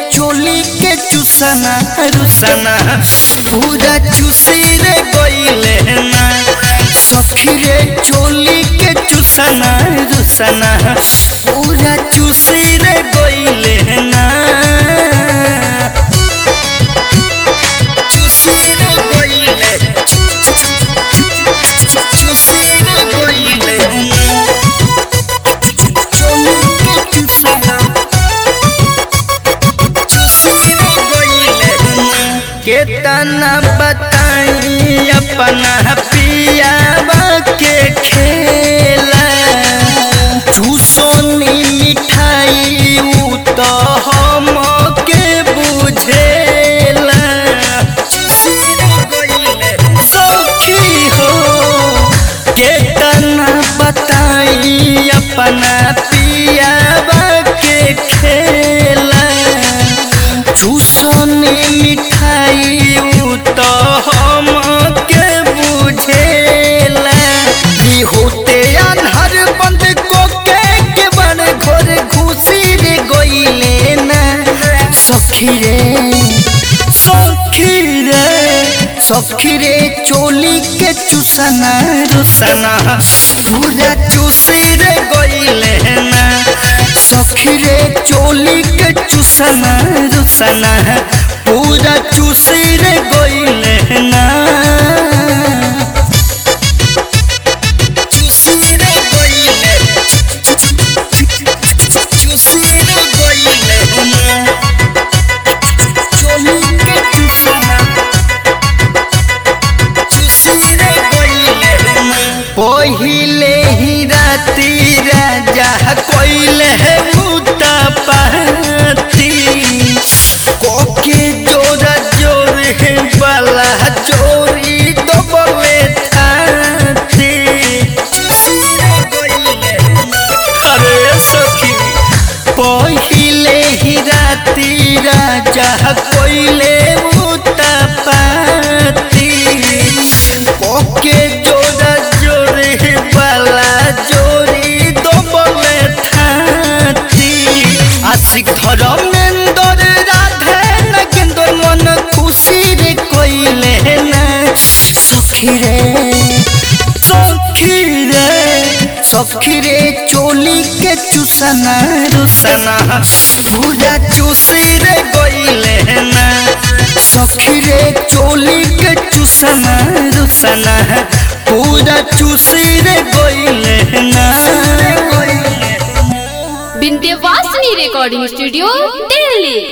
चोली के चुसना रुसना पूरा चुसी रे गइले ना सखी रे चोली के चुसना रुसना पूरा चुसी रे गइले ना चुसी रे गइले चुसी रे गइले ना चोली के चुसना केतना बताई अपना पियावा के खेला चूसोनी मिठाई उ तो हम के बुझेला सखी हो केतना बताई अपना पियावा के खेला चूसने मिठाई उ तो हम के बुझेला दी होते अनहर बंद को के के बड़ घोर घुसी रे गइले ना सखी रे सखी रे सखी रे चोली के चुसना रुसना पूरा चुसी रे गइले ना सखी रे चोली के चुसना रुसना पूरा चुसी रे गइले ना चुसी रे गइले चुसी रे गइले ना चोली के चुसना चुसी रे गइले ना पहिले ही राती राजा कोइले मुता पाती कोके जोरा जोर है बाला चोरी तो बवे थाती अरे सखी पहिले ही राती राजा कोइले मुता पाती कोके जोरा जोर है बाला जोरी तो बवे थाती आशिक धर्मेंदर राधे नगेंदर मन खुशी रे कोइले ना सखी रे सखी रे सखी रे चोली के चुसना रुसना पूरा चुसी रे गइले ना सखी रे चोली के चुसना रुसना पूरा चुसी रे गइले ना विंध्यवासिनी रिकॉर्डिंग स्टूडियो दिल्ली